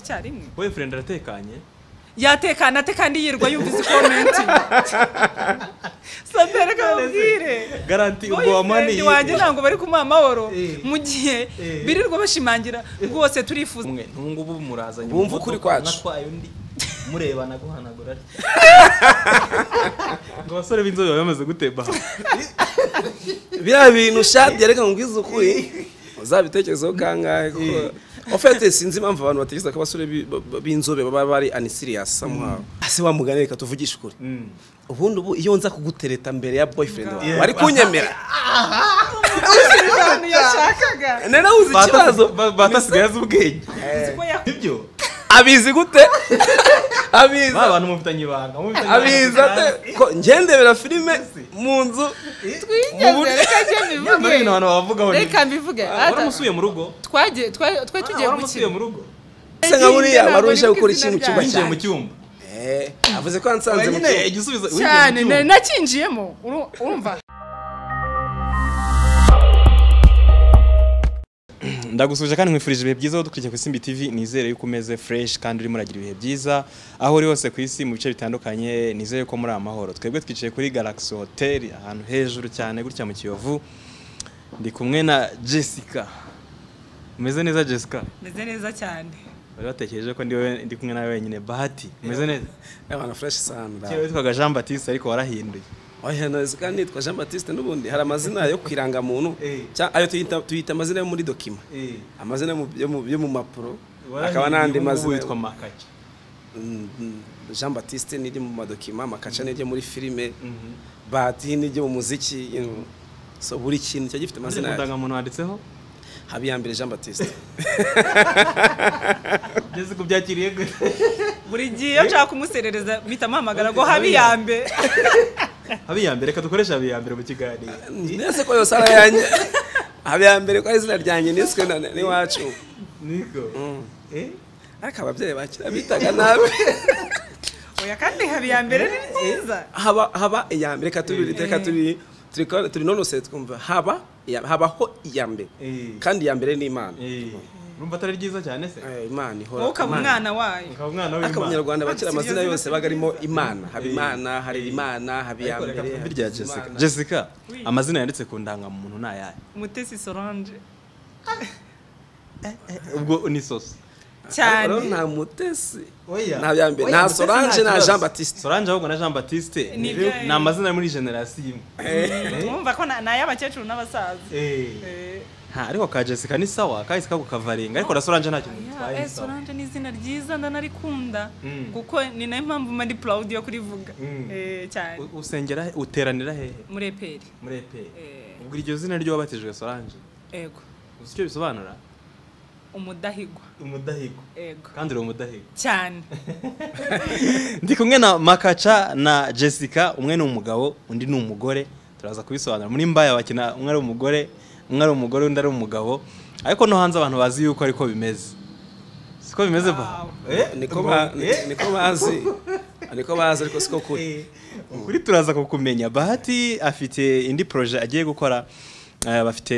icyarimwe wowe furendi aratekanye yatekana ate kandi yirwa yumva izi komenti sateri kamubwire garanti ubwo boyfriend wamaniye wanjye ntabwo bari kumuha amahoro Eh. mu gihe Eh. birirwa bashimangira rwose turifuza umwe n'ubungubu murazanye mu Bumva ukuri modoka, kwacu. natwaye undi murebana guhanagura atya. ngo abasore b'inzobe baba bamaze gutemba aha. biriya bintu shadi yareka ngwiza ukuri uzabitekerezeho kangahe kuko ofete sinzi impamvu abantu batekereza ko abasore bi- b- b'inzobe baba bari anisiriyasi samuhawu ase wa mugani reka tuvugishe ukuri Mm. ubundi ubu iyo nza kugutereta mbere ya boyfriend wawe Yeah. bari kunyemera abantu yashakaga nari nawuzi ikibazo Ba- batasigaye azi ubwenge Nzi ko yakoze ibyo abizi gute abizi ba bantu mufitanye ibanga mufitanye ibanga abizi ate ko ngendebera filime mu nzu twigeze reka njye Nyamara mbivuge ibintu abantu bavugaho ni reka mbivuge Ah, waramusuye mu rugo twagiye twa- twari tugiye Ah, waramusuye gukina mu rugo ese nka buriya Ntabwo wari uje nibuka gukora izina ikintu ryayo. cyumba winjiye mu cyane cyumba Eh, avuze ko yansanze mu nyine cyumba igisubizo cyane winjiye mu nari cyumba. nakinjiyemo uru- urumva ndagusuje kandi nkwifurije ibihe byiza aho dukurikira ku Isimbi TV nizere yuko umeze fresh kandi urimo uragira ibihe byiza aho uri hose ku isi mu bice bitandukanye nizere yuko muri amahoro twebwe twicaye kuri Galaxy Hotel ahantu hejuru cyane gutya mu Kiyovu ndi kumwe na Jessica umeze neza Jessica meze neza cyane bari batekereje ko ndi we- ndi kumwe nawe wenyine bahati umeze neza abantu fresh sanda Kera witwaga Jean Baptiste ariko warahinduye oya neza kandi nitwa Jean Baptiste n'ubundi hari amazina yo ku irangamuntu Eh. cyangwa ayo tuyita tuyita amazina yo muri dokima amazina yo mu- yo mu- yo mu mapuro akaba n'andi mazina witwa Makacha Mm, mm, Jean Baptiste n'iryo mu madokima amakaca n'iryo muri filime bahati n'iryo mu muziki you know. so buri kintu cyari gifite amazina amazina yayo ndangamuntu wanditseho habiyambere Jean Baptiste Jessica ubyakiriye gute buri gihe iyo nshaka kumuserereza mpita mpamagara ngo habe iya mbere habiyambere reka dukoreshe habiyambere mu kiganiro ndetse ko yose ari ayanjye habiyambere ko ari izina ryanjye niswe na- n'iwacu niko eh ariko ababyeyi bakira bitaga nabi oya kandi habe iya mbere ni nziza haba haba iya mbere reka turi reka turi turi ko- turi nonose twumva haba iya- habaho iya mbere Eh. kandi iya mbere ni imana eh urumva atari ryiza cyane se Eh, imana ihora wowe ukaba umwana wayo ukaba umwana ariko w'imana abanyarwanda bakira Imana. amazina yose baga arimo imana haba Eh. imana hari imana haba iya Ariko reka mbere twumve haba irya Jessica Imana. Jessica Oui. amazina yanditse ku ndangamuntu ni ayahe mutesi solange ubwo ni sosi cyane Ariko rero nta mutesi Oya. nta bya mbere Oya, nta Mutesi nta solange nta kibazo. jean batiste Solange ahubwo na Jean Baptiste Ni ni ibyayo. ni amazina yo muri generasiyo imwe mwumva ko na- ni ay'abakecuru n'abasaza eh Eh, nta ariko ka Jessica ni sawa kahise kakarenga ariko na Solange nta kintu ya, bitwaye eh, ni sawa solange ni izina ryiza ndanarikunda Mm. kuko ni nayo mpamvu mba ndi proud yo kurivuga Mm. Eh, cyane U- usengera he- uteranira hehe muri eperi muri EPR Eh. ubwo iryo zina ryo wabatijwe Solange ego uzi icyo bisobanura umudahigwa umudahigo ego kandi uri umudahigo cyane ndi kumwe na makaca na jessica umwe ni umugabo undi ni umugore turaza kubisobanura muri mbaya bakina umwe ari umugore umwe ari umugore undi ari umugabo ariko no hanze abantu bazi yuko ariko bimeze siko bimeze ba Wow. niko ba- niko bazi niko bazi ariko siko kuri ukuri turaza kukumenya bahati afite indi proje agiye gukora eh, bafite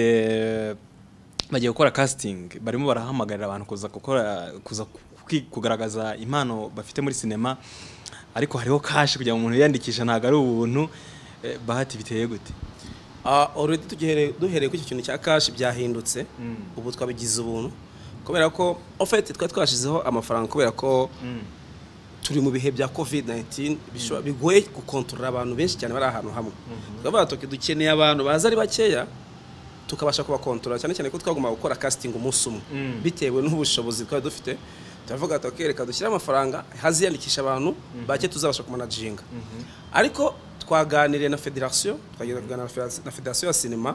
bagiye gukora casting barimo barahamagarira abantu kuza gukora kuza kwi- kugaragaza impano bafite muri sinema ariko hariho kashi kugira ngo umuntu yiyandikishe ntabwo ari ubuntu Eh, bahati biteye gute Ah, already tugihere- duhereye kuri icyo kintu cya kashi byahindutse ubu twabigize ubuntu kubera ko ofete twari twashizeho amafaranga kubera ko turi mu bihe bya covid 19 bishobora- bigoye gukontorora abantu benshi cyane bari ahantu hamwe tukavuga tuti dukeneye abantu baza ari bakeya tukabasha kubakontorora cyane cyane ko twagomba gukora casting umunsi umwe Mm. bitewe n'ubushobozi twari dufite turavuga tuti reka dushyire amafaranga haziyandikisha abantu bake tuzabasha kumanaginga ariko twaganiriye na federasiyo twagenda kuganira na federasi- na federasiyo ya sinema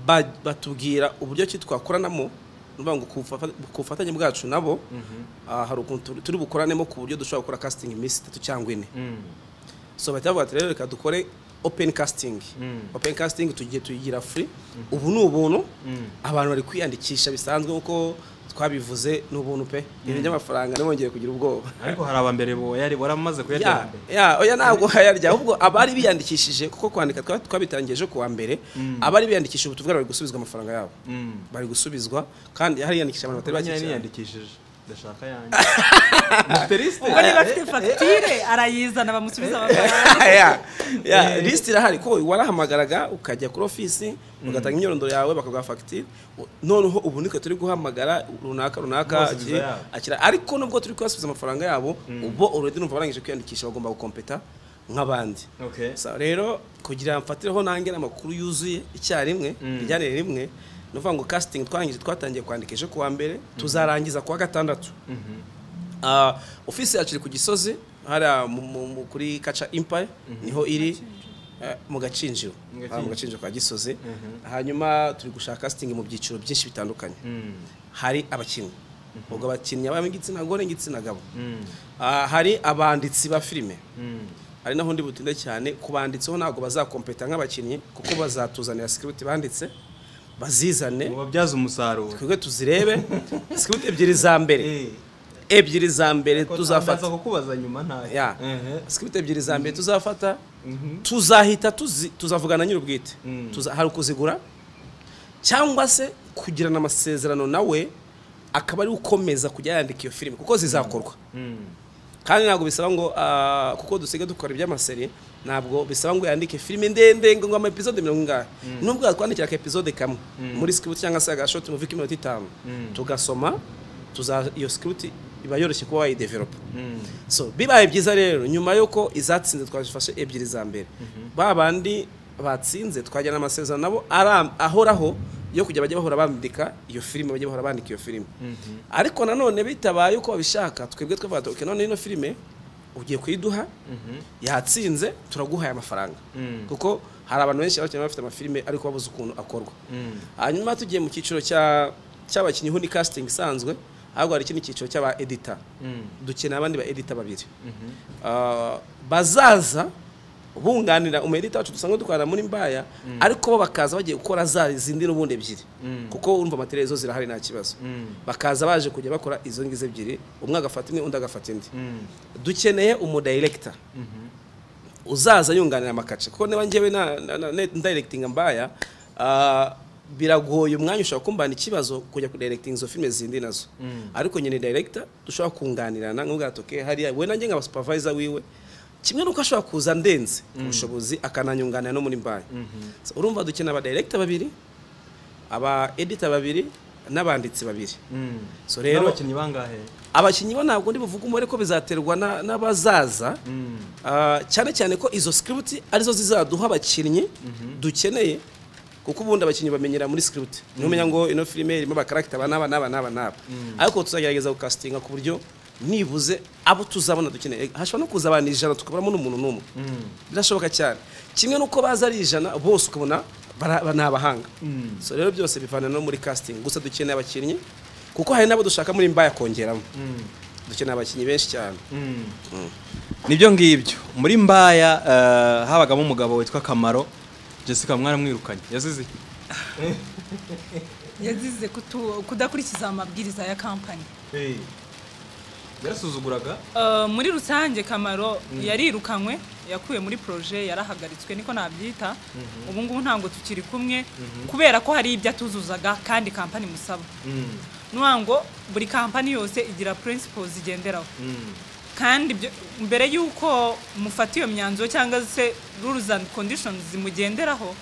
ba- batubwira uburyo ki twakoranamo ni ukuvuga ngo ku bufa- ku bufatanye bwacu nabo ah, hari ukuntu turi- turi bukoranemo ku buryo dushobora gukora casting iminsi itatu cyangwa ine so bahita bavuga bati rero reka dukore open casting Mm. open casting tugiye tuyigira free ubu ni ubuntu abantu bari kwiyandikisha bisanzwe nk'uko twabivuze ni ubuntu pe ibintu by'amafaranga ntibongeye kugira ubwoba ariko hari abambere bo yari waramaze ya kuyatera ya oya ntabwo hayarya ahubwo abari biyandikishije kuko kwandika twa- twabitangiye ejo kuwa mbere abari biyandikishije ubu tuvuga bari gusubizwa amafaranga yabo bari gusubizwa kandi hariyandikisha abantu batari mbere bake cyane niyandikishije ndashaka yanjye muterisite ubwo niba afite fagitire arayizana bamusubiza amafaranga ya ya lisite irahari ko warahamagaraga ukajya kuri ofisi ugatanga imyirondoro yawe bakaguha fagitire u- noneho ubu niko turi guhamagara runaka runaka Basubiza akiri- yabo. akira ariko nubwo turi kubasubiza amafaranga yabo ubwo uredi numva barangije kwiyandikisha bagomba gukompeta nk'abandi Okay. So, rero kugira mfatireho nange amakuru yuzuye icyarimwe rijyanire rimwe ni ukuvuga ngo casting twarangije twatangiye kwandika ejo kuwa mbere tuzarangiza kuwa gatandatu Ah, ofisi yacu iri ku gisozi hariya mu- mu- mu- kuri kaca impaya niho iri eh, mu gacinjiro Mu Ah, mu gacinjiro ka gisozi hanyuma turi gushaka casting mu byiciro byinshi bitandukanye hari abakinnyi ubwo abakinnyi abamo igitsina gore n'igitsina gabo Ah, hari abanditsi ba filime ari naho ndi butinde cyane ku banditseho ntabwo bazakompeta nk'abakinnyi kuko bazatuzanira sikiriti banditse bazizane mubabyaza umusaruro twebwe tuzirebe sikiriti ebyiri za mbere ebyiri za mbere tuzafata kukubaza nyuma nta ya sikiriti ebyiri za mbere tuzafata tuzahita tuzi- tuzavugana nyir'ubwite Tuza- hari ukuzigura cyangwa se kugirana amasezerano nawe akaba ari ukomeza kujya yandika iyo filime kuko zizakorwa kandi ntabwo bisaba ngo ah, kuko dusigaye dukora iby'amaseri ntabwo bisaba ngo yandike filime ndende ngo ngo ama episode mirongo ingahe nubwo yatwandikira ka episode kamwe muri script cyangwa se agashoti muvi k'iminota itanu tugasoma tuza iyo script iba yoroshye kuba wayidevelopa so bibaye byiza rero nyuma y'uko izatsinze twazifashe ebyiri za mbere ba bandi batsinze twajyana amasezerano nabo ara- ahoraho yo kujya bajya bahora bandika iyo filime bajya bahora bandika iyo filime ariko nanone bitabaye uko babishaka twebwe twavuga tuti none ino filime ugiye kuyiduha yatsinze turaguhaye amafaranga kuko hari abantu benshi bakina bafite amafilime ariko babuze ukuntu akorwa hanyuma tugiye mu cyiciro cya- cy'abakinnyi ho ni casting isanzwe ahubwo hari ikindi cyiciro cy'aba editor dukeneye abandi ba editor babiri Ah, bazaza bunganira umu editor wacu dusanzwe dukorana muri mbaya ariko bo bakaza bagiye gukora za zindi n'ubundi ebyiri kuko urumva materiyali zo zirahari nta kibazo bakaza baje kujya bakora izo ngizo ebyiri umwe agafata imwe undi agafata indi dukeneye umu director uzaza yunganira amakaca kuko niba njyewe na- na- na- na- ndirectinga mbaya ah, biragoye umwanya ushobora kumbana ikibazo kujya kudirectinga izo filime zindi nazo ariko nyine director dushobora kunganirana nk'ubwa toke hariya we nanjye nkaba supervisor wiwe kimwe n'uko ashobora kuza ndenze ku bushobozi akananyunganira no muri mbaya So, urumva dukeneye aba director babiri aba editor babiri n'abanditsi babiri so rero n'abakinnyi bangahe abakinnyi bo ntabwo ndi buvuge umubare ko bizaterwa na- n'abazaza Ah, cyane cyane ko izo script arizo zizaduha abakinnyi dukeneye kuko ubundi abakinnyi bamenyera muri script ntumenya ngo ino filime irimo abakaragita aba n'aba n'aba n'aba n'aba ariko tuzagerageza gukasitinga ku buryo nibuze abo tuzabona dukeneye hashobora no kuza abantu ijana tukaburamo n'umuntu n'umwe birashoboka cyane kimwe n'uko baza ari ijana bose ukabona bara- ba- ni abahanga so rero byose bivanira no muri casting gusa dukeneye abakinnyi kuko hari n'abo dushaka muri mbaya kongeramo dukeneye abakinnyi benshi cyane nibyo ngibyo muri mbaya eh, habagamo umugabo witwa kamaro jessica mwaramwirukanye yazize iki? yazize kutu- kudakurikiza amabwiriza ya kampani yarasuzuguraga Uh, muri rusange kamaro yarirukanywe yakuwe muri proje yarahagaritswe niko nabyita ubu ngubu ntabwo tukiri kumwe kubera ko hari ibyo atuzuzaga kandi kampani musaba nuwa ngo buri kampani yose igira principles igenderaho kandi ibyo- mbere y'uko mufata iyo myanzuro cyangwa se rules and conditions zimugenderaho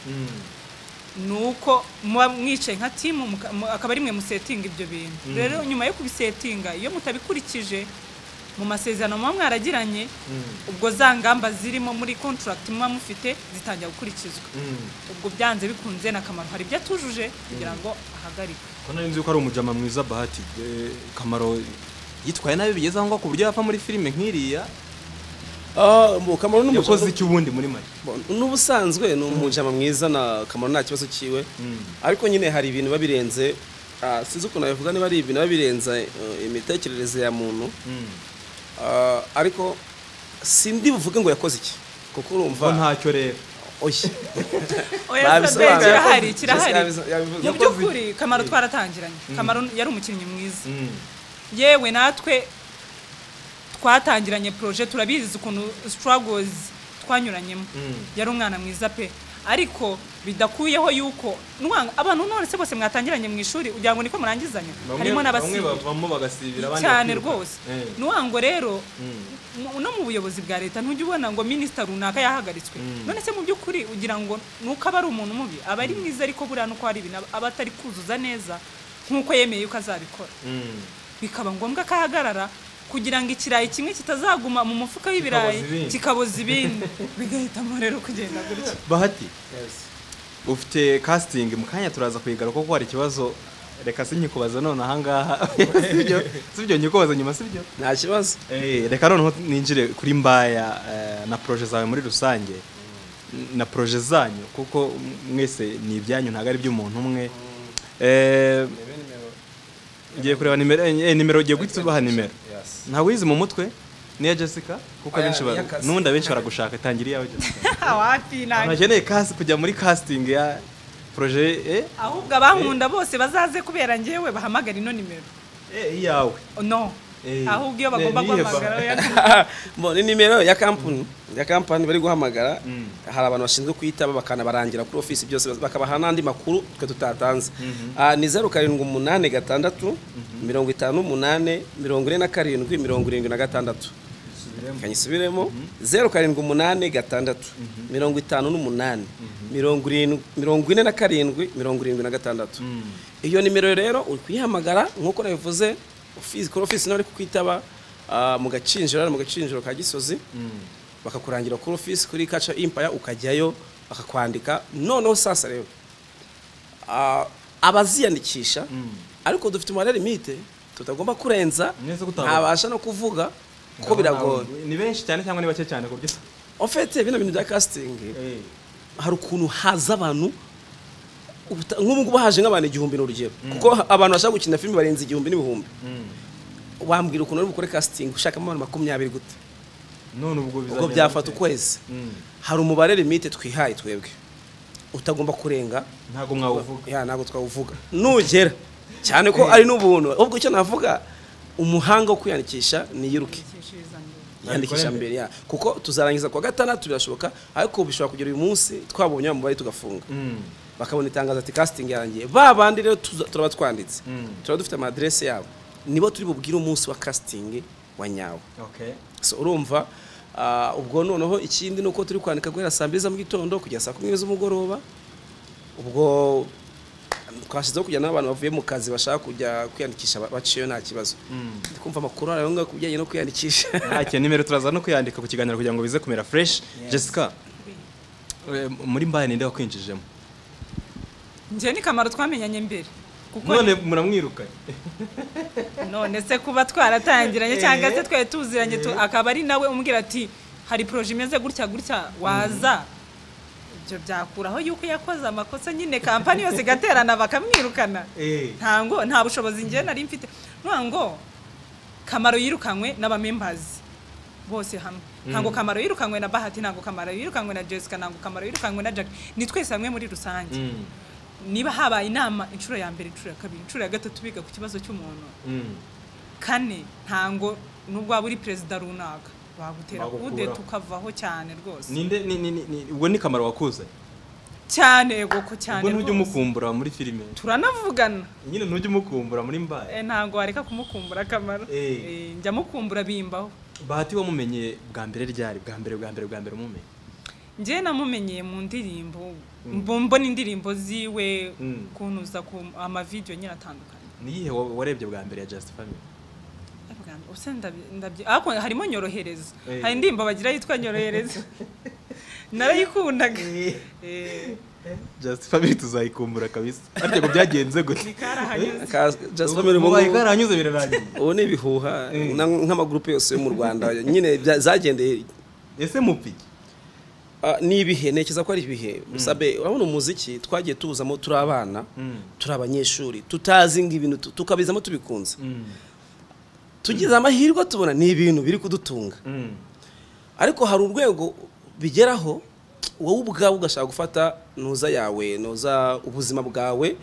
ni uko muba mwicaye nka timu muka- mu- akaba ari mwe musetinga ibyo bintu rero nyuma yo kubisetinga iyo mutabikurikije mu masezerano muba mwaragiranye ubwo za ngamba zirimo muri contract muba mufite zitangira gukurikizwa ubwo byanze bikunze na kamaro hari ibyo atujuje kugira ngo ahagarike ko nari nzi ko ari umujama mwiza bahati eh, kamaro yitwaye nabi bigeze aho ngaho ku buryo yapfa muri filime nk'iriya Ah, mu kamaro ni yakoze umukozi iki ubundi muri make n'ubusanzwe ni umujama mwiza na kamaro nta kibazo cyiwe ariko nyine hari ibintu biba birenze ah, sinzi ukuntu nabivuga niba ari ibintu biba birenze eh, imitekerereze ya muntu Ah, ariko sindi buvuge ngo yakoze iki kuko ko urumva ntacyo rero oya oya Babisobanura. sabe kirahari Jessica kirahari yabizo- yabivuze. mu by'ukuri kamaro twaratangiranye kamaro yari umukinnyi mwiza yewe natwe twatangiranye proje turabizi ukuntu struggles twanyuranyemo yari umwana mwiza pe ariko bidakuyeho yuko nwa- abantu none se bose mwatangiranye mu ishuri ugira ngo niko murangizanya harimo n'abasibira bavamo bagasibira cyane rwose nuwango rero Mm. mu- no mu buyobozi bwa leta ntujya ubona ngo minisita runaka yahagaritswe none se mu by'ukuri ugira ngo nuko aba ari umuntu mubi aba ari mwiza ariko buriya nuko hari ibintu aba- aba atari kuzuza neza nk'uko yemeye yuko azabikora bikaba ngombwa ko ahagarara kugira ngo ikirayi kimwe kitazaguma mu mufuka w'ibirayi Kikaboza ibindi. kikaboza ibindi bigahitamo rero kugenda gutya bahati ufite casting mu kanya turaza kuyigaruka kuko hari ikibazo reka sinyikubaza none ahangaha sibyo sibyo nyikubaza nyuma sibyo nta kibazo Eh, reka noneho ninjire kuri mbaya eh, na proje zawe muri rusange na proje zanyu kuko mwese ni ibyanyu ntabwo ari iby'umuntu umwe Eh, ngiye kureba nimero eh, nimero ugiye guhita ubaha nimero nta wizi mu mutwe niya jessica kuko Oya, abenshi ba- niya Cassie. n'ubundi abenshi baragushaka itangira iyawe jessica wapi nanjye ntakeneye kasi kujya muri casting ya proje eh, ahubwo abankunda bose bazaze kubera njyewe bahamagara ino nimero eh, iyawe no Eh, ahubwo iyo ne- bagomba niye guhamagara ba- oya, Bon, ni nimero ya kampani ya kampani bari guhamagara hari abantu bashinzwe kuyitaba bakanabarangira kuri ofisi byose bakabaha n'andi makuru twe tutatanze Ah, ni zeru karindwi umunani gatandatu mirongo itanu umunani mirongo ine na karindwi mirongo irindwi na gatandatu kanyisubiremo zeru karindwi umunani gatandatu mirongo itanu n'umunani mirongo irindwi mirongo ine na karindwi mirongo irindwi na gatandatu iyo nimero rero uri kuyihamagara nk'uko nabivuze ofisi kuri ofisi niba bari kukwitaba ah, mu gacinjiro hano mu gacinjiro ka gisozi bakakurangira kuri ofisi kuri kaca impaya ukajyayo bakakwandika noneho sasa rero ah, abaziyandikisha ariko dufite umubare limite tutagomba kurenza Mwese ko utabona. ntabasha no kuvuga kuko biragoye ni benshi cyane cyangwa ni bake cyane ku buryo ofete bino bintu bya casting hari ukuntu haza abantu ubuta- nk'ubu ngubu haje nk'abantu igihumbi ni urugero kuko ha- abantu bashaka gukina filime barenze igihumbi n'ibihumbi wambwira ukuntu uri bukore casting ushakamo abantu makumyabiri gute none ubwo ubwo bizagenda byafata bite? ukwezi Mm. hari umubare limite twihaye twebwe utagomba kurenga ntabwo mwawuvuga ya ntabwo twawuvuga nugera cyane ko ari n'ubuntu ahubwo icyo navuga umuhanga wo kwiyandikisha niyiruke yandikisha mbere ya kuko tuzarangiza kuwa gatandatu birashoboka ariko bishobora kugera uyu munsi twabonye wa mubare tugafunga bakabona itangazo ati casting yarangiye ba bandi rero tuza- turaba twanditse turaba dufite amadirese yabo nibo turi bubwire umunsi wa casting wa nyawo Okay. so urumva ah, ubwo noneho ikindi ni uko turi kwandika guhera saa mbiri za mu gitondo kugera saa kumi z'umugoroba ubwo twashyizeho kujya n'abantu bavuye mu kazi bashaka kujya kwiyandikisha ba- baciyeyo nta kibazo ndi kumva amakuru arayo ngaho ku bijyanye no kwiyandikisha ntacyo nimero turaza no kuyandika ku kiganiro kugira ngo bize kumera fresh jessica eh, muri mbaye ninde wakwinjijemo njye ni kamaro twamenyanye mbere kuko none muramwirukanye none se kuba twaratangiranye cyangwa se twari tuziranye tu- akaba ari nawe umbwira ati hari poroje imeze gutya gutya waza ibyo byakuraho yuko yakoze amakosa nyine kampani yose igaterana bakamwirukana ntango nta bushobozi njye nari mfite nta ngo kamaro yirukanywe n'abamembazi bose hamwe ntabwo kamaro yirukanywe na bahati ntabwo kamaro yirukanywe na jessica ntabwo kamaro yirukanywe na jack ni twese hamwe muri rusange niba habaye inama inshuro ya mbere inshuro ya kabiri inshuro ya gatatu biga ku kibazo cy'umuntu kane ntango nubwo waba uri perezida runaka bagutera Bagukuraho. kude tukavaho cyane rwose ninde ni- ni- ni- ni- ubwo ni kamaro wakuzanye cyane yego ko cyane ubwo ntujya rwose umukumbura muri filime turanavugana nyine ntujya umukumbura muri mbaye Eh, ntabwo wareka kumukumbura akamaro Eh. Eh, njya mukumbura bimbaho bahati wamumenye bwa mbere ryari bwa mbere bwa mbere bwa mbere umumenye njyewe namumenyeye mu ndirimbo mbo- mbona indirimbo ziwe Mm. kuntuza ku amavidewo nyine atandukanye niyihe wa- warebye bwa mbere ya just family Bwana, ubuse ndabi- ndabyi- ariko harimo nyorohereza Eh. hari indirimbo bagira yitwa nyorohereza narayikundaga Eh, just family tuzayikumbura kabisa ariko ngo byagenze gute karahanyuze Ka- Just Family ubu mubaye ngubu- karanyuze birarangiye ubu ni ibihuha na- nk'amagurupe yose yo mu rwanda nyine bya- zagendeye ese mupiki Ah, ni ibihe ntekereza ko ari ibihe sabe urabona umuziki twagiye tuwuzamo turi abana turi abanyeshuri tutazi ngo ibintu tu- tukabizamo tubikunze tugize amahirwe tubona ni ibintu biri kudutunga ariko hari urwego bigeraho wowe ubwawe ugashaka gufata ntuza yawe ntuza ubuzima bwawe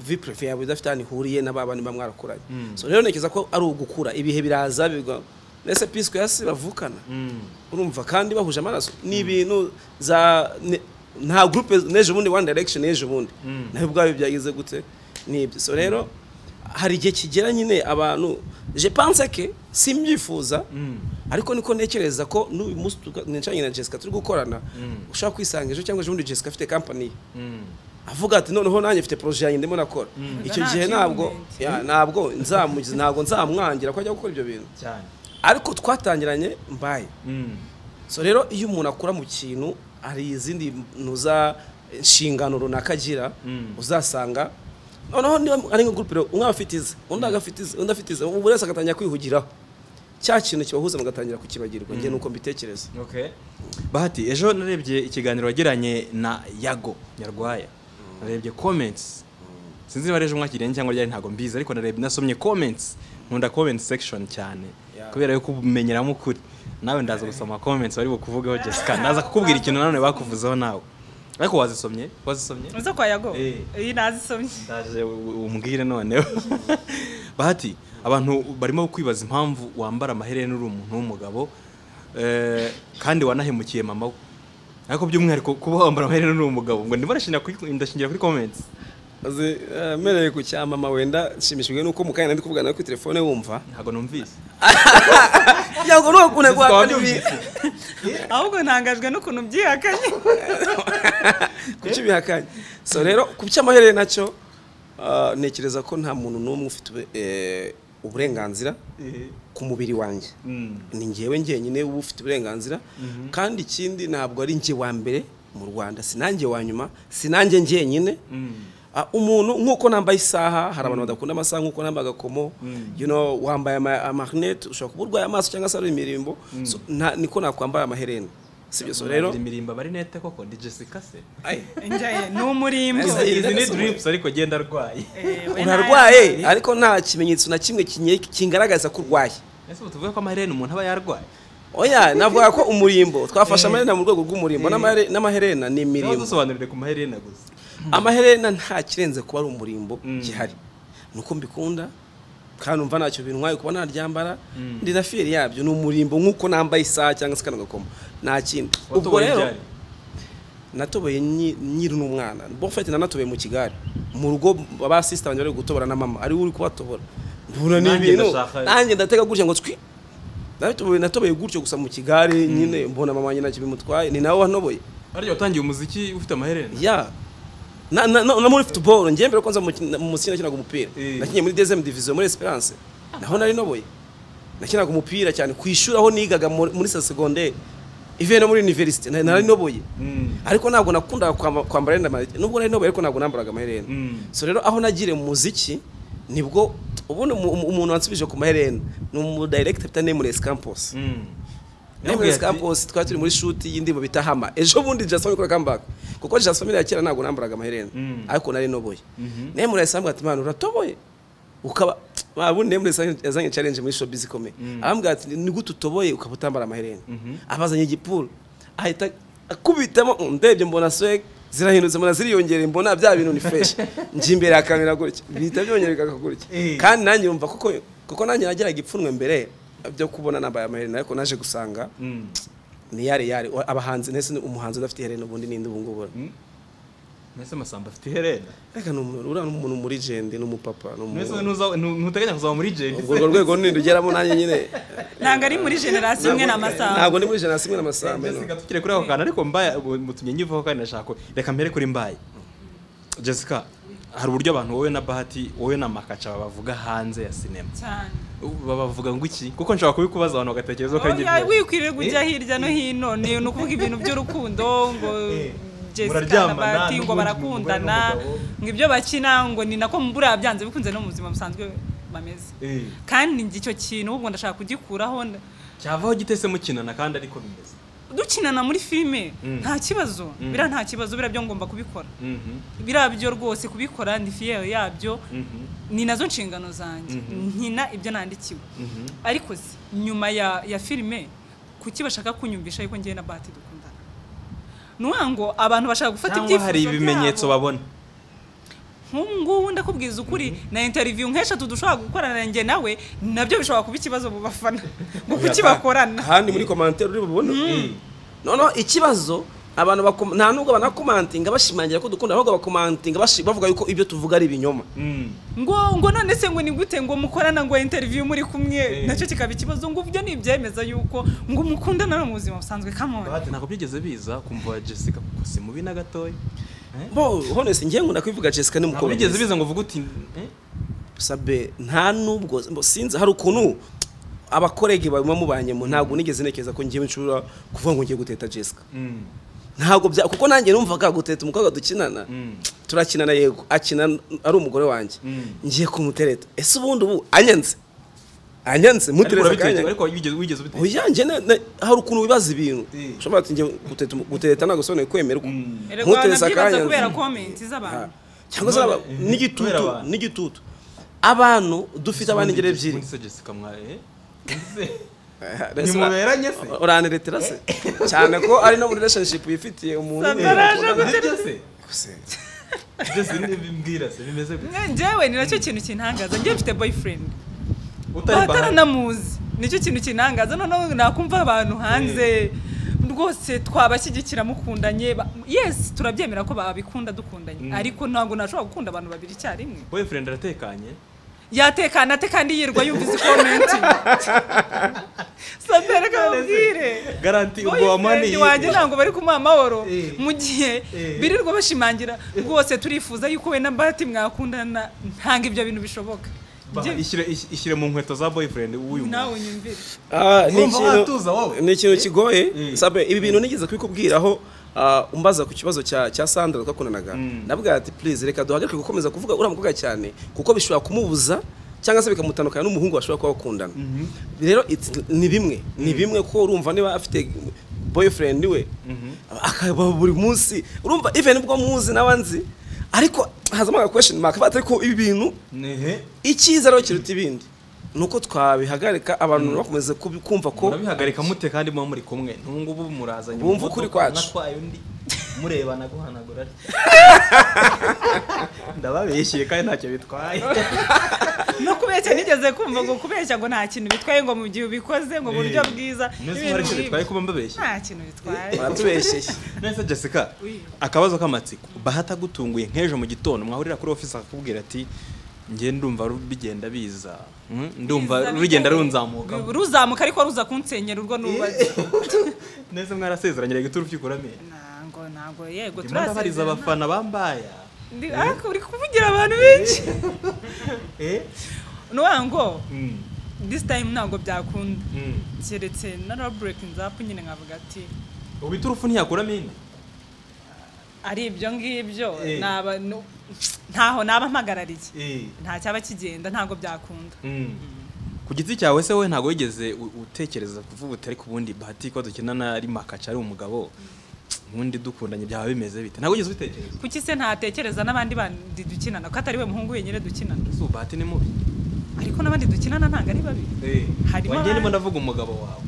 vipurefe yawe idafite ahantu ihuriye n'ababana mba mwarakuranye so rero ntekereza ko ari ugukura ibihe biraza bigwa mbese pisiko yasi bavukana urumva kandi bahuje amaraso ni ibintu za ne- nta gurupe n'ejo bundi wani direkishoni y'ejo bundi nawe ubwawe byagize gute nibyo so rero hari igihe kigera nyine abantu je pense ke simbyifuza ariko niko ntekereza ko n'uyu munsi tuka- nicaranye na jessica turi gukorana ushobora kwisanga ejo cyangwa ejo bundi jessica afite kampani ye avuga ati noneho nanjye mfite poroje yanjye ndimo nakora icyo gihe ntabwo ya, ntabwo nzamugize ntabwo nzamwangira ko ajya gukora ibyo bintu cyane ariko twatangiranye mbaye Mm. so rero iyo umuntu akora mu kintu hari izindi ntuza inshingano runaka agira Mm. uzasanga noneho niba ari nka gurupe rero, umwe aba afite ize undi agafite ize undi afite ize buri wese agatangira kwihugiraho cya kintu kibahuza mugatangira kukibagirwa njye nuko mbitekereza Okay. bahati ejo narebye ikiganiro wagiranye na yago nyarwaya narebye comments sinzi niba ari ejo mwakiriye cyangwa ryari ntabwo mbizi ariko narebye nasomye comments nkunda comment section cyane Yeah. kubera yuko ubumenyeramo ukuri nawe ndaza gusoma comments bari bukuvugeho jessica ndaza kukubwira ikintu nanone bakuvuzeho nawe ariko wazisomye wazisomye uza kwa yago Eh. iyi nazisomye ndaje umbwire noneho bahati abantu barimo kwibaza impamvu wambara amaherena uri umuntu w'umugabo eh, kandi wanahemukiye mama we ariko by'umwihariko kuba wambara amaherena uri umugabo ngo ndimo ndashingira kuri- ndashingira kuri comments azi eh, mpereye ku cya mama wenda nshimishijwe nuko mu kanya ndi kuvugana nawe kuri telefone wumva ntabwo numvise yabwo nuko ukunda Twaba guhakana ibi byumvise. ahubwo ntangajwe n'ukuntu byihakanye kuki bihakanye so rero ku cy'amaherere nacyo ah, ntekereza ko nta muntu n'umwe ufite ube- eh, uburenganzira ku mubiri wanjye Mm. ni njyewe njyenyine uba ufite uburenganzira kandi ikindi ntabwo ari njye wa mbere mu rwanda si nanjye wa nyuma si nanjye njyenyine Ah, umuntu nk'uko nambaye isaha hari abantu badakunda amasaha nk'uko nambaye agakomo you know wambaye ama- amarinete ushobora kuba urwaye amaso cyangwa se ari imirimbo So, nta- niko nakwambara amaherena sibyo so rero imirimbo amarinete koko ndi jessica se Ay. njye ni umurimbo Izi- izi izi ni ni drips ariko genda arwaye Eh, we unarwaye ariko nta kimenyetso na kimwe kinye- kingaragaza ko urwaye ese tuvuga ko amaherena umuntu aba yarwaye oya navuga ko umurimbo twafashe amaherena mu rwego rw'umurimbo n'amare- n'amaherena ni imirimbo tubasobanurire ku maherena gusa amaherena nta kirenze kuba ari umurimbo Mm. gihari nuko mbikunda kandi umva ntacyo bintwaye kuba naryambara ndi na fiyeri yabyo ni umurimbo nk'uko nambaye isaha cyangwa se kano gakoma nta kindi ubwo Watoboye rero ryari? natoboye nyi- nyiri n'umwana bofete nanatoboye mu kigare mu rugo ba sisita banjye bari gutobora na mama ari we uri kubatobora mbona ni Nanjye ibintu ndashaka- nanjye ndatega gutya ngo twi natoboye natoboye gutyo gusa mu kigare nyine mbona mama wanjye ntacyo bimutwaye ni nawe wanoboye arya watangiye umuziki ufite amaherena ya na na na muri football ngiye mbere kwanza mu mu mukino nakinaga umupira Eh. nakinye muri deuxième division muri Esperance naho nari noboye nakinaga umupira cyane ku ishuri aho nigaga muri muri sa secondaire ivuye no muri university na- nari noboye Mm. ariko ntabwo nakundaga kwamba- kwambara yenda amaherena nubwo nari noboye ariko ntabwo nambaraga amaherena Mm. so rero aho nagiriye mu muziki nibwo ubundi umu- umu- umuntu wansubije ku maherena ni umu director bita Nameless Campus Nameless Campos twari turi muri shoot y'indirimbo bita Hama. Ejo bundi Just Family kora comeback. Kuko Just Family ya kera ntabwo nambaraga amaherena. Mm. Ariko nari noboye. Nameless ambwira ati "Mana uratoboye." Ukaba babu Nameless yazanye challenge muri showbiz ikomeye. Arambwira ati "Ni gute utoboye ukaba utambara amaherena?" Abazanye igipuru. Ahita akubitamo mm, ndebye mbona swag zirahindutse mbona ziriyongera mbona bya bintu ni fresh njye imbere ya kamera gutya bihita byongereka gutya Eh. kandi nanjye yumva kuko kuko nanjye nagiraga ipfunwe mbere byo kubona nambaye amaherena ariko naje gusanga ni yare yare Wa- abahanzi nese ni umuhanzi udafite iherena ubundi ninde ubu ngubu mbese masamba afite iherena reka ni umuntu uriya ni umuntu muri jende ni umupapa ni umu- mbese ntuza- ntu- ntuteganya kuzaba muri jendi urwo rwego ninde ugeramo nanjye nyine ntabwo ari muri generasiyo imwe n'amasaha ntabwo ni muri generasiyo imwe n'amasambu jessica tukire kuri ako kantu ariko mbaya mutumye nyivaho kandi ndashaka ko- reka mbere kuri mbaye jessica hari uburyo abantu wowe na bahati wowe na makaca babavuga hanze ya sinema cyane babavuga ngo iki kuko nshobora kubikubaza abantu bagatekereza ko ari Oya, ibyo wikwiriye kujya hirya no hino ni ni ukuvuga ibintu by'urukundo ngo Eh, Jessica na muraryamana Bahati ngo n'ubundi barakundana umugore n'umugabo. ngo ibyo bakina ngo ni nako buriya byanze bikunze no mu buzima busanzwe bameze Eh, kandi njye icyo kintu ubwo ndashaka kugikuraho nda- cyavaho gitese mukinana kandi ariko bimeze dukinana muri filime Mm. nta kibazo biriya nta kibazo biriya byo ngomba kubikora Mhm, biriya byo rwose kubikora ndi fiyeri yabyo mhm, ni nazo nshingano zanjye nkina ibyo nandikiwe mhm. ariko se nyuma ya ya filime kuki bashaka kunyumvisha yuko ngewe na bahati dukundana ni ukuvuga ngo abantu bashaka gufata cyangwa ibyifuzo hari ibimenyetso byabo. babona nk'ubu ngubu ndakubwiza ukuri na interiviyu nk'eshatu dushobora gukorana njye nawe nabyo bishobora kuba ikibazo mu bafana ngo kuki bakorana ahandi muri komantere uri bubona noneho ikibazo abantu bakoma- nta nubwo banakomantinga bashimangira ko dukunda ahubwo bakomantinga bashi- bavuga yuko ibyo tuvuga ari ibinyoma ngo ngo none se ngo ni gute ngo mukorana ngo interview muri kumwe Eh. nacyo kikaba ikibazo ngo ibyo ni ibyemeza yuko ngo mukundana no mu buzima busanzwe kamwe bahati ntabwo byigeze biza kumva jessica kuko si mubi na gatoya bo honest ngiye nkunda kubivuga jessica ni ntabwo mukobwa byigeze biza mwiza. ngo uvuge uti eh? sabe nta nubwo mbo- sinzi hari ukuntu abakorege baba mubanye mu ntabwo nigeze ntekereza ko ngiye nshobora kuvuga ngo ngiye guteta jessica Mm. ntabwo bya kuko nanjye numvaga guteta umukobwa dukinana Mm. turakinana yego akina ari umugore wanjye Mm. ngiye kumutereta ese ubundi ubu anyanze anyanze ariko mutereza urabitekereza akanya ariko wigeze wigeze ubitekereza oya njye na- na- hari ukuntu wibaza ibintu Eh. ushobora ati njye guteta umu- guteta ntabwo sobanura kwemerwa erega wanabyibaza kubera anyanze. komenti z'abantu cyangwa se None, aba- eh, kubera n'igitutu abantu. n'igitutu abantu dufite abana ingero ebyiri ubundi se jessica mwa eh? Rese- Ntimuberanye se? uraneretera se cyane ko ari no muri relationship wifitiye umuntu Sandra umwe. araje Eh, gute- nibyo se Gusa- byose nibimbwira se bimeze gute Nge- njyewe ni nacyo kintu kintangaza njyewe mfite boyfriend utari bahari bataranamuzi nicyo kintu kintangaza noneho nakumva abantu hanze rwose twabashyigikira mukundanye ba- yes turabyemera ko babikunda dukundanye ariko ntabwo nashobora gukunda abantu babiri icyarimwe boyfriend aratekanye yatekana ate kandi yirwa yumvise komenti santare kamubwire garanti ubwo boyfriend wamani wanjye ntabwo bari kumuha amahoro Eh. mu gihe Eh. birirwa bashimangira rwose turifuza yuko we na bahati mwakundana ntabwo ibyo bintu bishoboka Ba- Njye- ishyire is- ishyire mu nkweto za boyfriend w'uyu nawe unyumvire Ah, ni Wumva ikintu- watuza wowe? ni ikintu kigoye Eh. sabe ibi bintu nigeze kubikubwiraho ah, umbaza ku kibazo cya cya Sandra twakundanaga nabwira ati please reka duhagarike gukomeza kuvuga uriya mukobwa cyane kuko bishobora kumubuza cyangwa se bikamutandukanya n'umuhungu bashobora kuba bakundana rero it's- ni bimwe ni bimwe ko urumva niba afite boyfriend we akaba buri munsi urumva even ubwo muzi n'abanzi ariko hazamo aga question mark batari ko ibi bintu nehe icyizere aho kiruta ibindi ni uko twabihagarika abantu bakomeza kubi- kumva ko murabihagarika mute kandi muba muri kumwe ntungu ubu murazanye Bumva ukuri kwacu. natwaye undi murebana guhanagura ndababeshyeye kandi ntacyo bitwaye no kubeshya nigeze kumva ngo kubeshya ngo nta kintu bitwaye ngo mu gihe ubikoze ngo buryo Eh. bwiza nese n'ibintu hari ikintu bitwaye nk'ibyo. kuba mbabeshye nta kintu bitwaye baratubeshyeye nese jessica Oui. akabazo k'amatsiko bahata agutunguye nk'ejo mu gitondo mwahurira kuri ofisi akakubwira ati njye ndumva ru- bigenda biza Mm, ndumva Biza rugenda bikomeye. runzamuka ruzamuka ariko ruza kunsenyera urwo nubaze nese mwarasezeranye reka turufyikura amenyo ntabwo ntabwo yego ndimo ndabariza turasezerana. abafana bambaya Ndi- ariko uri kuvugira abantu benshi eh nuwa ngo Mm, this time ntabwo byakunda mm. keretse naraburekinze apu nyine nkavuga ati ubu iturufu ntiyakuramo indi ari ibyo ngibyo Eh. naba nu- ntaho naba mpagarariye Eh. nta cyaba kigenda ntabwo byakunda ku giti cyawe se we ntabwo wigeze u- utekereza kuvuga uti ariko ubundi bahati ko dukinana ari makaca ari umugabo ubundi dukundanye byaba bimeze bite ntabwo wigeze ubitekereza kuki se ntatekereza n'abandi bandi dukinana ko atari we muhungu wenyine dukinana ese ubu bahati ni mubi ariko n'abandi dukinana ntabwo ari babi Harimo wanjye abandi. ndimo ndavuga umugabo wawe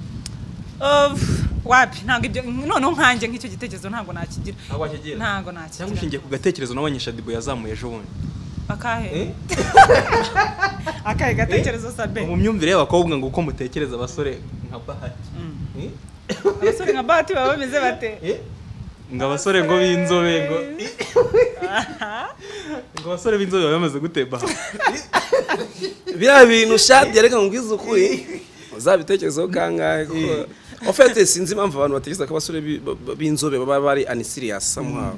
Of, wapi ntabwo ibyo noneho nkanjye nk'icyo gitekerezo ntabwo nakigira ntabwo wakigira ntabwo cyangwa nakigira ushingiye ku gatekerezo nabonye shadibu yazamuye ejo bundi Eh? akahe akahe gatekerezo sabe mu myumvire y'abakobwa ngo uko mutekereza abasore nka bahati Mm. Eh? abasore nka bahati baba bameze bate Eh? ngo abasore ngo b'inzobe ngo Aha. ngo abasore b'inzobe baba bameze gute bahati biriya bintu shadi yareka ngo ubwize ukuri uzabitekerezeho kangahe kuko ofete sinzi impamvu abantu batekereza ko abasore bi- b- b- b'inzobe baba bari anisiriyasi somehow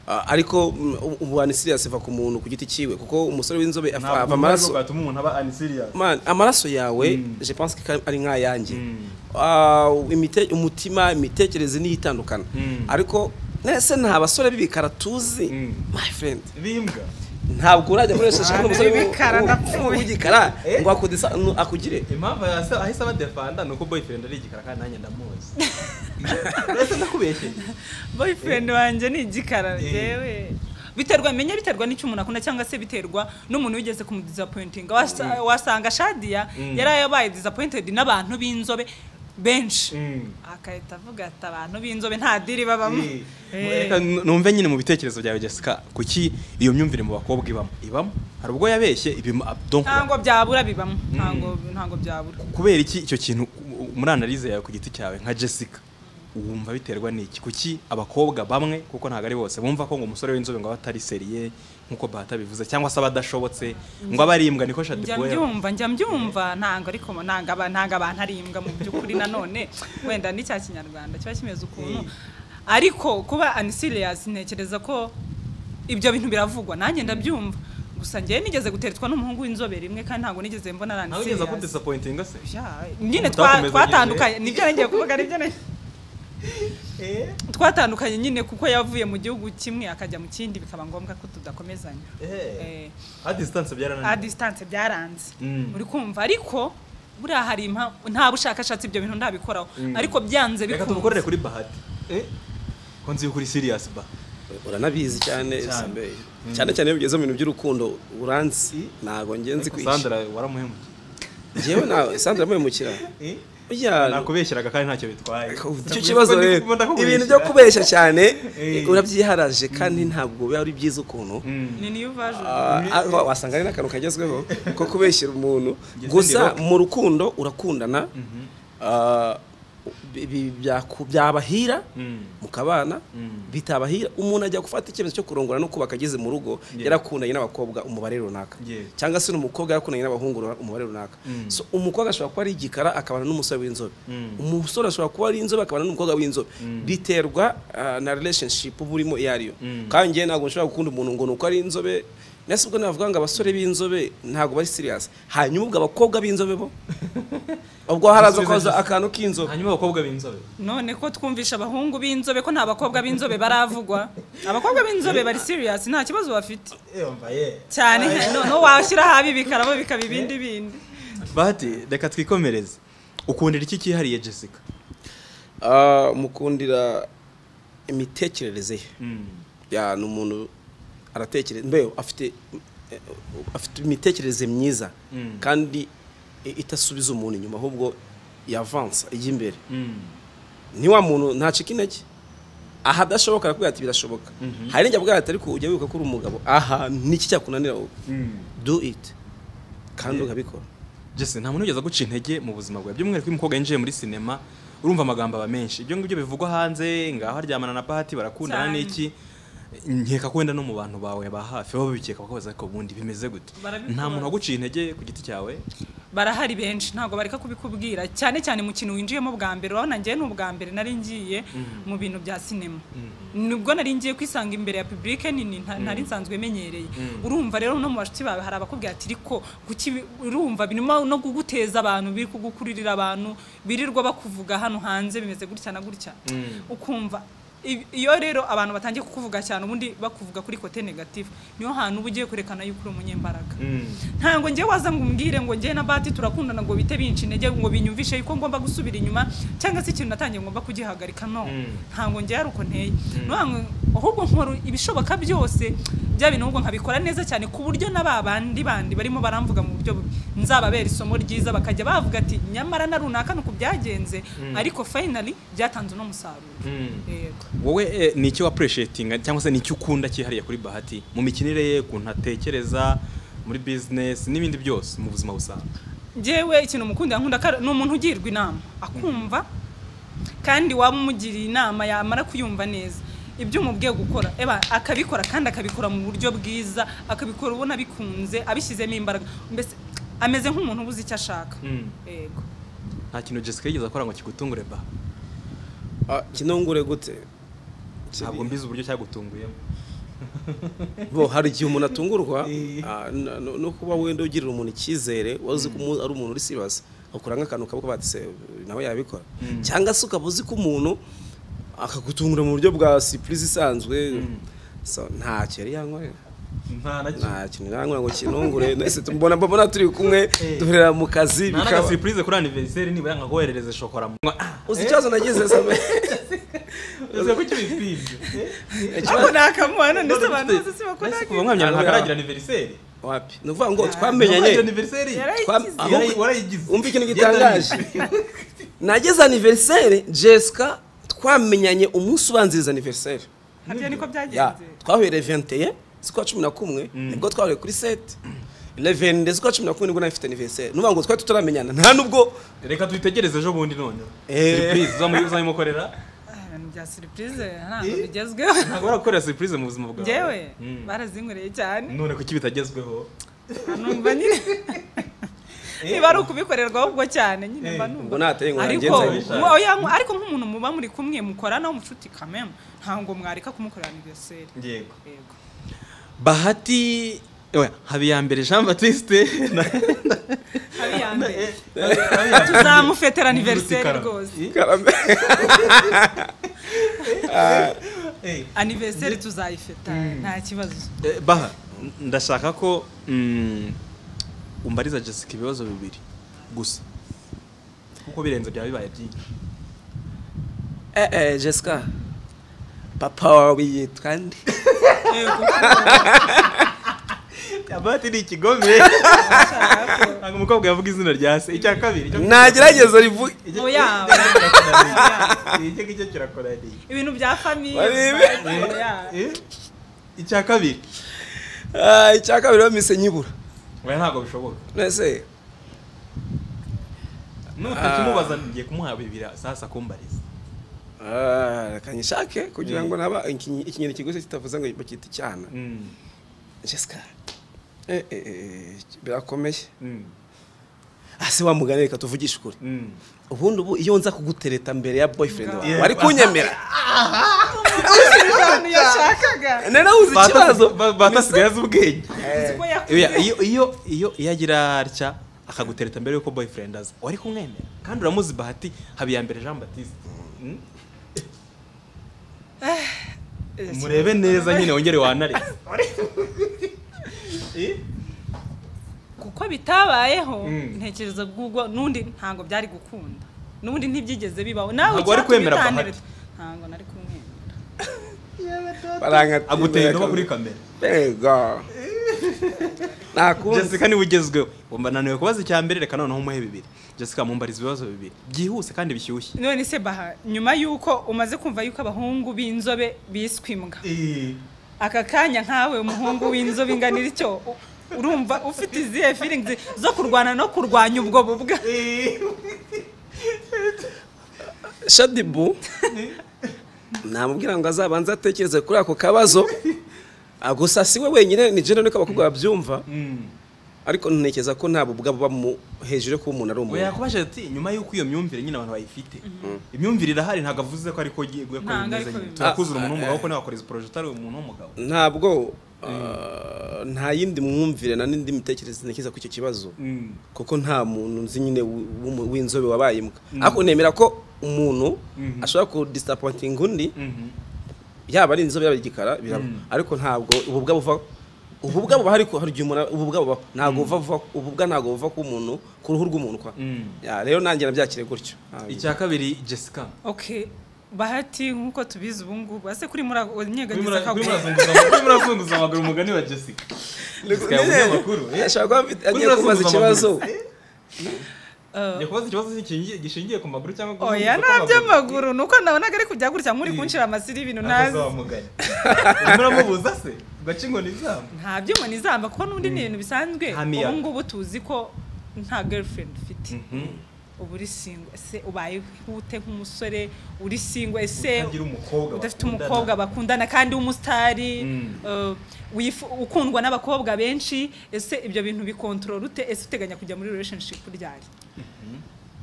Ah, ariko mm, ubu- ubu anisiriyasi iva ku muntu ku giti cyiwe kuko umusore w'inzobe afa- ntabwo ubwo ava aribwo amaraso bwatuma umuntu aba anisiriya Man, amaraso yawe Mm. je pense ko ari nk'ayanjye Mm. Ah, imite- umutima imitekerereze niyo itandukana Mm. ariko nese nta basore b'ibikara tuzi Mm. my friend bimbwa ntabwo urajya muri resitora Ah, umusore n'ibikara, w'u- w'u- ndapfuye. w'igikara Eh? ngo akode isa- nu- akugire impamvu yase- ahise abadefanda ni uko boyfriend ari igikara kandi nanjye ndamuzi uretse ndakubeshyeye boyfriend wanjye ni igikara yewe biterwa menya biterwa n'icyo umuntu akunda cyangwa se biterwa n'umuntu wigeze kumudisappointinga Wasa- wasanga shadiya Mm. yari yabaye disappointed n'abantu b'inzobe benshi Mm. agahita avuga ati abantu b'inzobe nta diri babamo Eh. Eh. Reka nu- numve nyine mu bitekerezo byawe jessica kuki iyo myumvire mu bakobwa ibamo ibamo hari ubwo yabeshye ibimo ah, donc ntabwo byabura bibamo ntabwo ntabwo byabura kubera iki icyo kintu u- u- muri analize yawe ku giti cyawe nka jessica wumva biterwa n'iki kuki abakobwa bamwe kuko ntabwo ari bose bumva ko ngo umusore w'inzobe ngo aba atari seriye nk'uko bahata bivuze cyangwa se abadashobotse ngo aba ari imbwa niko shati njya mbyumva njya mbyumva ntango ariko ntango aba- ntango abantu ari imbwa mu by'ukuri nanone wenda ni cya kinyarwanda kiba kimeze ukuntu ariko kuba anisiriyasi ntekereza ko ibyo bintu biravugwa nanjye ndabyumva gusa njyewe nigeze guteretswa n'umuhungu w'inzobe rimwe kandi ntabwo nigeze mbona ari ntabwo ugeza anisiriyasi kudisapointinga se nyine twa- Mutakomeza twatandukanye nibyo ngiye kuvuga nibyo nari- twatandukanye nyine kuko yavuye mu gihugu kimwe akajya mu kindi bikaba ngombwa ko tudakomezanya Eh, a distance a byarananiye distance byaranze Mm. uri kumva ariko buriya hari impa- nta bushakashatsi ibyo bintu ndabikoraho Mm. ariko byanze reka bikunze tubukorere kuri bahati ko nzi kuri serious ba uranabizi cyane Cyane. Sambeye. cyane cyane iyo bigeze mu bintu by'urukundo uranzi ntabwo ngenzi Ariko kwishyura Sandra waramuhemukiye njyewe nawe sandra amuhemukira burya nakubeshyeraga kandi ntacyo bitwaye icyo kibazo rero ibintu byo kubeshya cyane Eh. urabyiharaje kandi ntabwo biba ari byiza ukuntu ni niyo vaje Ah, ah, wasanga ari n'akantu kagezweho ko kubeshyira umuntu Ngeze gusa ndiroke. mu rukundo urakundana ah, bi- bi- byaku- byabahira mukabana bitabahira umuntu ajya gufata icyemezo cyo kurongora no kubaka ageze mu rugo Yeah. yarakundanye n'abakobwa umubare runaka Yeah. cyangwa se n'umukobwa yakundanye n'abahungu runa- umubare runaka Mm. so umukobwa ashobora kuba ari igikara akabana n'umusore w'inzobe Mm. umusore ashobora kuba ari inzobe akabana n'umukobwa w'inzobe Mm. biterwa ah, na relationship uba urimo iyo ariyo Mm. kandi njyewe ntabwo nshobora gukunda umuntu ngo ni uko ari inzobe nese ubwo navuga ngo abasore b'inzobe ntabwo bari serious hanyuma ubwo abakobwa b'inzobe bo ubwo haraza koza akantu k'inzobe hanyuma abakobwa b'inzobe none ko twumvisha abahungu b'inzobe ko nta bakobwa b'inzobe baravugwa abakobwa b'inzobe bari serious nta kibazo bafite cyane no- no washyira habi bikarabo bikaba ibindi bindi bahati reka twikomereze ukundira iki cyihariye jessica Ah, mukundira imitekerereze ye ya ni umuntu aratekereza mbe afite eh, afite imitekerereze myiza Mm. kandi i- idasubiza umuntu inyuma ahubwo yavansa ijya imbere ni wa muntu ntacika intege aha adashoboka arakubwira ati birashoboka hari n'igihe abwira ati ariko ujya wibuka ko uri umugabo aha niki cyakunanira wowe do it kandi ukabikora jesse nta muntu ugeze guca intege mu buzima bwawe by'umwihariko iyo umukobwa yinjiye muri sinema urumva amagambo aba menshi ibyo ngibyo bivugwa hanze ngaho aryamana na bahati barakundana Cyane. n'iki nkeka ko wenda no mu bantu bawe ba hafi baba bikeka bakabaza ariko ubundi bimeze gute Barabikora. nta muntu waguciye intege ku giti cyawe barahari benshi ntabwo bareka kubikubwira cyane cyane mu kintu winjiyemo bwa mbere urabona njyewe ni ubwa mbere nari ngiye mu bintu bya sinema nibwo nari ngiye kwisanga imbere ya publike nini nta- nari nsanzwe menyereye urumva rero no mu bashuti bawe hari abakubwira ati riko kuki bi- urumva birimo no kuguteza abantu biri kugukuririra abantu birirwa bakuvuga hano hanze bimeze gutya na gutya ukumva Ibi- iyo rero abantu batangiye kukuvuga cyane ubundi bakuvuga kuri kote negative niyo hantu uba ugiye kwerekana yuko uri umunyembaraga ntabwo njye waza ngo umbwire ngo njye na bati turakundana ngo bite binci intege ngo binyumvishe yuko ngomba gusubira inyuma cyangwa se ikintu natangiye ngomba kugihagarika no Mm. ntabwo njye ari uko nteye Nuhanwe, ahubwo nkora ibishoboka byose bya bintu ahubwo nkabikora neza cyane ku buryo na ba bandi bandi barimo baramvuga mu buryo bubi nzababera isomo ryiza bakajya bavuga ati nyamara na runaka ni uku byagenze ariko finally byatanze uno musaruro yego wowe eh, ni icyo wapureshetinga cyangwa se ni icyo ukunda cyihariye kuri bahati mu mikinire ye ukuntu atekereza muri bizinesi n'ibindi byose mu buzima busanzwe njyewe ikintu mukundira nkunda ko ari- ni umuntu ugirwa inama akumva kandi waba umugiriye inama yamara kuyumva neza ibyo umubwiye gukora eba akabikora kandi akabikora mu buryo bwiza akabikora ubona bikunze abishyizemo imbaraga mbese ameze nk'umuntu ubuze icyo ashaka yego nta kintu jessica yigeze akora ngo kigutungure ba Ah, kinongore gute ntabwo mbizi uburyo cyagutunguyemo bo hari igihe umuntu atungurwa ah, n- no- no kuba wenda ugirira umuntu icyizere wazi ko umu- ari umuntu uri serious akura nk'akantu kavuga bati se nawe yabikora cyangwa se ukaba uzi ko umuntu akagutungura mu buryo bwa surprise isanzwe so ntacyo yari yankorera nta nacyo nta kintu nangira ngo kinungure nese tubona mbona turi kumwe duhera mu kazi nta bikaba n'agasipurize kuri aniveriseri nibura yanga koherereze shokora mu uzi ikibazo nagize same uzi ko cy'ibipibyo ariko nakamuha none se abantu bose si bakora kuva mwamya ntabwo Hariya. aragira aniveriseri wapi ni ukuvuga ngo Ntabwo twamenyanye aragira aniveriseri Yarayigize. Twam- Yarayi- ahubwo- warayigize umva ikintu gitangaje nageze aniveriseri jessica twamenyanye umunsi ubanziriza aniveriseri ntabyo niko Ya, byagenze twahuye 21 z'ukwa cumi na kumwe nibwo twahuye kuri seti revenide z'ukwa cumi na kumwe nibwo nari mfite aniveriseri n'uvuga ngo twari tutaramenyana nta nubwo reka tuyitegereze ejo bundi none Eh. sipurize uzamuyikorera ibintu bya surprise ntabwo bigezweho ntabwo barakorera surprise mu buzima bwawe njyewe Mm. barazinywereye cyane none kuki bitagezweho numva nyine niba ari ukubikorerwa ahubwo cyane nyine mba numva ubwo nateye ngo ariko nagenze abishaka. mu- oya, mu- ariko nk'umuntu muba muri kumwe mukorana w'umushuti kamemu ntabwo mwareka kumukorera aniverseri yego yego bahati oya, habiyambere jean batiste na- ari iya mbere tuzamufetera aniverseri Murutikara. rwose Eh, aniverseri tuzayifeta nta kibazo eh, baha ndashaka ko mm, umbariza jessica ibibazo bibiri gusa kuko birenze byaba bibaye byinshi Eh, eh, Jessica papa wawe yitwa nde yego bahati ni ikigome ntabwo umukobwa yavuga izina rya se icya kabiri icyo- nagerageza rivuge icyo- Oya. icyo- icyo kirakoraniye. icyo ngicyo kirakoraniye ibintu bya famiye Wari ibi? oya. Eh, icya kabiri Ah, icya kabiri wa mise nyibura oya ntabwo bishoboka ese nutakimubaza ngiye kumuha bibira sasa kumbariza ah, reka nyishake kugira ngo naba iki- ikinyoni kiguzi kitavuze ngo bakita icyana Jessica eh, eh, eh, birakomeye ah si wa mugani reka tuvugishe ukuri ubundi ubu iyo nza kugutereta mbere ya boyfriend wawe Yeah. wari kunyemera ahantu yashakaga nari uzi ikibazo batasigaye azi ubwenge Uzi ko yakubwiye. Oya, iyo iyo iyo iyo agira atya akagutereta mbere yuko boyfriend aza wari kumwemera kandi uramuzi bahati habiyambere jean batiste Mm. murebe neza nyine wongere wanareze Eh? kuko bitabayeho Mm. ntekereza bw'ubwo n'undi ntabwo byari gukunda n'undi ntibyigeze bibaho nawe Ntabwo wari icyatumye kwemera utantere- Bahati. ntabwo nari kumwemera aguteye indobo kuri kamera Ego. Nakunze. jessica niwe ugezweho Umva, nananiwe kubaza icya mbere reka noneho umuhe bibiri jessica mumbariza ibibazo bibiri byihuse kandi bishyushye none se baha nyuma y'uko umaze kumva yuko abahungu b'inzobe biswa imbwa aka kanya nkawe umuhungu w'inzobe ingana icyo u- urumva ufite izihe feelings zo kurwana no kurwanya ubwo bubwa Shadibu namubwira ngo azabanze atekereze kuri ako kabazo Ah, gusa si we wenyine ni jeno niko abakobwa babyumva ariko ntekereza ko ntabwo ubwabo baba mu hejuru yo kuba umuntu ari oya umuntu yakubajije ati nyuma y'uko iyo myumvire nyine abantu bayifite imyumvire irahari ntabwo avuze ko ariko ugiye ko Ntabwo bimeze ariko nyine bimeze. turakuzura umuntu w'umugabo ko ntiwakoreza poroje utari umuntu w'umugabo ntabwo ah, nta yindi mwumvire na n'indi mitekerereze ntekereza ku icyo kibazo kuko nta muntu nzi nyine w- w'umu- w'inzobe wabaye imbwa ariko nemera ko umuntu ashobora kudisapointinga undi Mhm. yaba ari inzobe yaba ari igikara biraba ariko ntabwo ububwa buva ububwa buba hari hari igihe umuntu ububwa buba ntabwo buva buva ububwa ntabwo buva ku muntu ku ruhu rw'umuntu kwa Mm. Ya, rero nanjye nabyakire gutyo Ah, icya kabiri jessica okay bahati nk'uko tubizi ubu ngubu ase kuri muri Kuri nyegageza mura- kuri akaguru murazunguza- kuri murazunguza amaguru umugani wa jessica jessica yabuze amakuru eh? ashobora kuba afite- agiye Kuri kubaza urasuzuma ikibazo amaguru. Ngiye kubaza ikibazo gishingiye- gishingiye ku maguru cyangwa ku oya zunguza nta kw'amaguru. by'amaguru ni uko nabonaga ari kujya gutya nk'uri kunshira amasiri y'ibintu ntazi ntazamuganye urimo uramubuza se ugaca inkoni zamba nta byuma nizamba kuko n'undi ni ibintu bisanzwe Hamiya. ubu ngubu tuzi ko nta girlfriend ufite uba uri singo ese ubaye ute nk'umusore uri singo ese utagira umukobwa udafite bakundana. umukobwa bakundana kandi w'umusitari Mm. eh, wifu- ukundwa n'abakobwa benshi ese ibyo bintu bikontorora ute ese uteganya kujya muri relationship ryari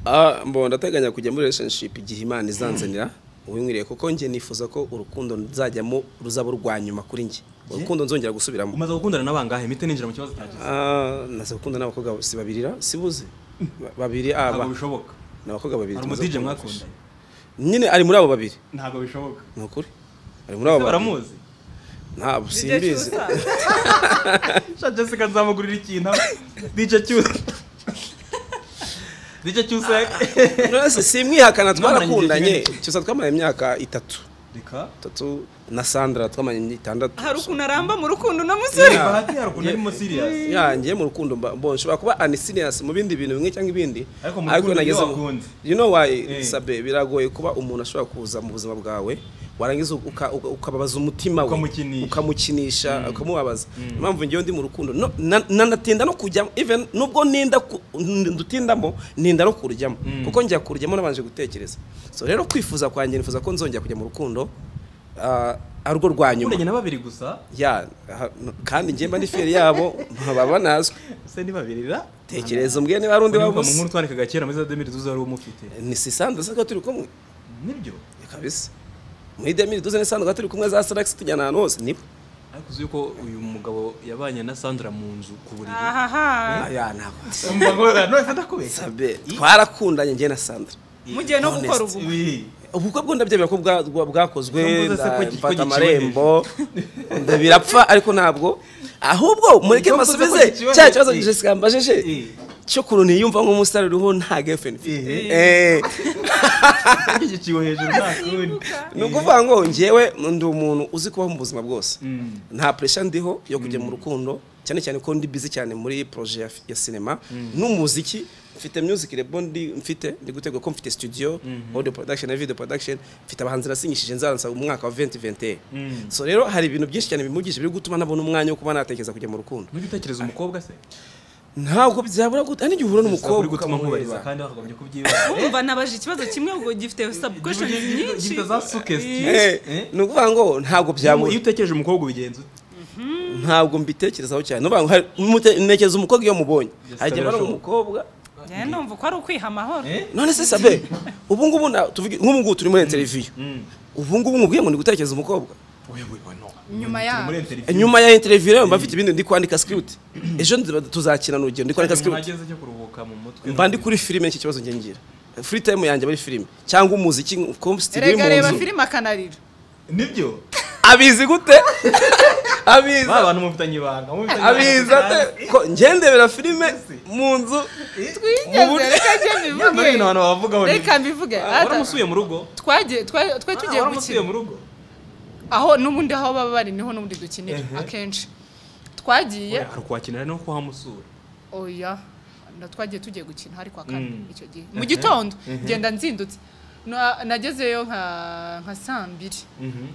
Ah, mbo ndateganya kujya muri relationship igihe imana izanzanira uwinkwiriye kuko njye nifuza ko urukundo nzajyamo ruzaba urwa nyuma kuri njye urukundo nzongera gusubiramo umaze gukundana n'abangahe mite ninjira mu kibazo cya jessica Ah, naze gukunda n'abakobwa si babirira sibuze Ba- babiri ah, ba- ntabwo bishoboka ni abakobwa babiri hari tumaze umudije gukunda. mwakundanye nyine ari muri abo babiri ntabwo bishoboka ni ukuri ari muri abo Ese babiri baramuzi ntabwo Igihe simbizi cy'ubusaza. sha jessica nzamugurira ikintu dj cyusa dj cyusa Nonese simwihakana Mwamaranye igihe twarakundanye kinini. cyose twamaranye imyaka itatu reka itatu na sandra twamaranye itandatu hari ukuntu aramba mu rukundo na musore bahati hari ukuntu arimo serious yanjye mu rukundo mba- mbo nshobora kuba unisiriasi mu bindi bintu bimwe cyangwa ibindi Ariko mu rukundo niyo mu- wakunze. you know why Eh. sabe biragoye kuba umuntu ashobora kuza mu buzima bwawe warangiza uka- uka- ukababaza umutima we Ukamukinisha. ukamukinisha ukamubabaza impamvu njyewe ndi mu rukundo no- na- nanatinda no kujyamo even nubwo ninda ku- n- ndutindamo ninda no kurujyamo kuko njya kurujyamo nabanje gutekereza so rero kwifuza kwanjye nifuza ko nzongera kujya mu rukundo ah, ari urwo rwa nyuma na babiri gusa ya ha- kandi njye mba ndi feri yabo baba banazwe se ni babiri ra tekereza umbwire niba hari undi Uribuka mu wabuze nkuru twandikaga kera muri za demiri tuzi wari umufite ni sisanda sanga turi kumwe nibyo kabisa muri demiri tuzi n'isanduka turi kumwe za saragisi tujyana ahantu hose nibo ariko uzi yuko uyu mugabo yabanye na sandra mu nzu ku buriri ahaha aya ntabwo none ndakubeshya sabe twarakundanye njye na sandra mugiye no honest. gukora ubukwe ubukwe bwo ndabyemera ko bwa- bwa- bwakozwe Ntabwo uzi se ko nda- gi- ko mfata giciwe amarembo nda- birapfa ariko ntabwo ahubwo mureke Ntabwo uzi ko basubize giciwe cya kibazo hejuru. jessica mbajije Eh. cyo kuntu niyumva nk'umusitari uriho nta girlfriend mfite Eh. igiciwe hejuru nta kundi ni ukuvuga ngo ngewe ndi umuntu uzi kubaho mu buzima bwose nta puresha ndiho yo kujya mu rukundo cyane cyane ko ndi bizi cyane muri poroje ya- ya sinema n'umuziki mfite music rebo ndi mfite ndi gutegura ko mfite studio audio production na video production mfite abahanzi nasinyishije nzansa umwaka wa 2021 so rero hari ibintu byinshi cyane bimugije biri gutuma nabona umwanya wo kuba natekereza kujya mu rukundo nujya utekereza umukobwa se ntabwo byabura gute n'igihe uhura n'umukobwa uri gutuma nkubariza ukamuheza. kandi wakagombye kubyibaza umva nabaje ikibazo kimwe ubwo gifite sabukwesheni nyinshi gifite za suggestions. Eh, Eh, Eh? ni ukuvuga ngo ntabwo byabura iyo utekereje umukobwa ubigenza ute? ntabwo mbitekerezaho cyane nubavuga ngo hari- mute- ntekereza umukobwa iyo mubonye Yes, hari igihe mbona birashoboka. umukobwa njyewe numva ko ari ukwiha amahoro Eh? none se sabe ubu ngubu na- tuvuge- nk'ubu ngubu turi muri interiviyu ubu ngubu nkubwiye ngo ni gutekereza umukobwa Oya, oya, oya, no. Nyuma Turi yaho. muri interview. nyuma ya interiviyu rero mba mfite ibindi ndi kwandika sikiriti ejo ndiba- tuzakina n'urugendo ndi kwandika Umuntu sikiriti ageze cyo kuruhuka mu mutwe mba ndi kuri filime n'iki kibazo njye ngira furi tayimu yanjye muri filime cyangwa umuziki kompisitiri uri Erega mu reba nzu filime akanarira nibyo abizi gute abizi ba bantu mufitanye ibanga mufitanye abiza ibanga. te ko ngendebera filime mu nzu twigeze reka njye Nyamara ibintu abantu mbivuge bavugaho ni- reka mbivuge Ah, Ata- waramusuye mu rugo twagiye twa- twari Ah, tugiye waramusuye gukina mu rugo aho n'ubundi aho baba bari niho n'ubundi dukinira akenshi twagiye hari ukwakinira no kuhamusura oya na twagiye tugiye gukina hari kwa kane Mm. icyo gihe mu gitondo ngenda nzindutse Na- nagezeyo nka nka saa mbiri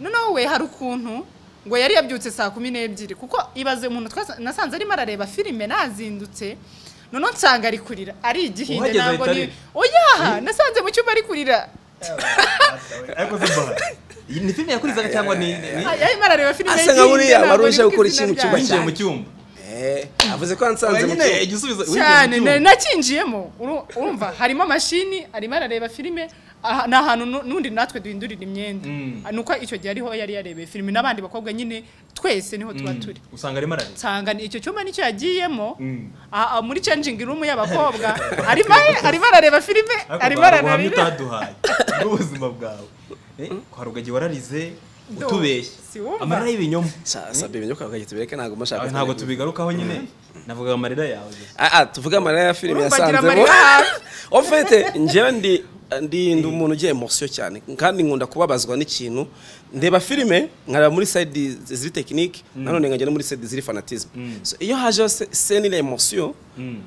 noneho we hari ukuntu ngo yari yabyutse saa kumi n'ebyiri kuko ibaze umuntu twasa- nasanze arimo arareba filime nazindutse noneho nsanga ari kurira ari igihinde Uhageze ntabwo ahita ni arira. oya nasanze mu cyumba ari kurira ariko se ba iyi ni filime yakurizaga cyangwa ni ni- Ah, yarimo arareba filime Asa nka y'igihinde, buriya wari ntabwo ni uje kuko gukora izina iki mu cyumba ryayo. winjiye cyane. mu cyumba Eh, avuze ko yansanze mu nyine cyumba. igisubizo cyane na- nakinjiyemo uru- urumva harimo amashini arimo arareba filime aha- ni ahantu nu- nundi natwe duhindurira imyenda Mm. nuko icyo gihe ariho yari yarebeye filime n'abandi bakobwa nyine twese niho tuba turi usanga arimo ararira nsanga ni- icyo cyumba nicyo yagiyemo Mm. aha, muri changing room y'abakobwa arimo arimo arareba filime arimo ariko ubuhamya arareba utaduhaye n'ubuzima bwawe Eh, kwa rugagiye wararize Ndumva. utubeshye Siwumva. amarira y'ibinyoma Sa- sabe ibintu kwa gahita bireke ntabwo mashaka Ah, ntabwo tubigarukaho nyine navuga amarira yawe gusa. ah ah tuvuga amarira ya filime Urumva agira yasanzemo amarira hafi. ofete njyewe ndi ndi ndi umuntu ugira emosiyo cyane kandi nkunda kubabazwa n'ikintu ndeba filime nkareba muri sayidi ziri tekinike nanone nkajya no muri sayidi ziri fanatizmu So, iyo hajeho se- seni na emosiyo Mm.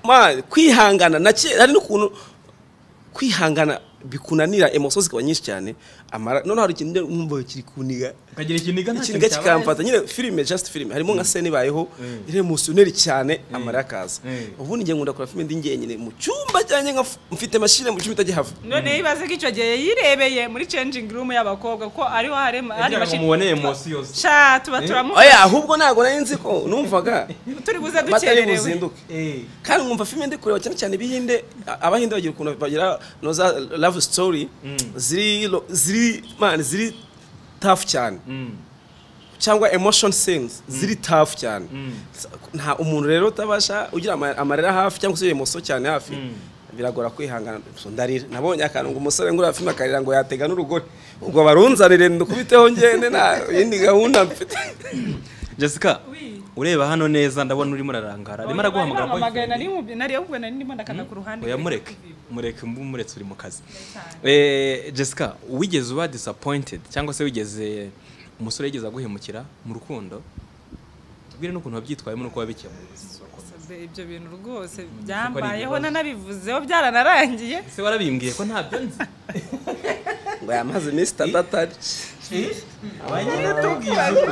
ma kwihangana na ke- hari n'ukuntu kwihangana bikunanira emosiyo zikaba nyinshi cyane amara noneho hari ikintu numva kiri kuniga ukagira ikiniga nta ikiniga kintu kikamfata nyine filime just filime harimo nka sene ibayeho iri emusiyoneri cyane amarira akaza Mm. ubundi njye nkunda kora filime ndi njyenyine mu cyumba cyanjye nka mfite mashine mu cyumba itajya hava none ibaze ko icyo gihe yirebeye muri changing room y'abakobwa ko ariho harema hari yabaye mashini umubone emosiyo zose. sha tuba turamu oya ahubwo ntabwo nari nzi ko numvaga turi buze batari dukererewe buzinduke Eh, kandi nkumva filime ndi kureba cyane cyane ibihinde a- abahinde bagira ukuntu bagira no za love story ziri lo- ziri man ziri tough cyane mm. cyangwa emotion scenes ziri tough cyane nta umuntu rero utabasha ugira ama- amarira hafi cyangwa se emoso cyane hafi biragora kwihangana So, ndarira nabonye akantu ngo umusore ngura filime akarira ngo yatega n'urugore ubwo barunzanire ndukubiteho ngende nta yindi gahunda mfite jessica Oui. ureba hano neza ndabona urimo urarangara arimo araguhamagara Bahamagaye, boyfriend. nari mu- nari ahubwo nari ndimo ndakanda ku ruhande oya kuri mureke TV. mureke mbu muretse uri mu kazi Eh, jessica wigeze uba disappointed cyangwa se wigeze umusore yigeze aguhemukira mu rukundo tubwire n'ukuntu wabyitwayemo n'uko wabikemuye Sabe, ibyo bintu rwose byambayeho nanabivuzeho byaranarangiye ese warabimbwiye ko ntabyo nzi ngo amaze iminsi itatu atari tubwiza uko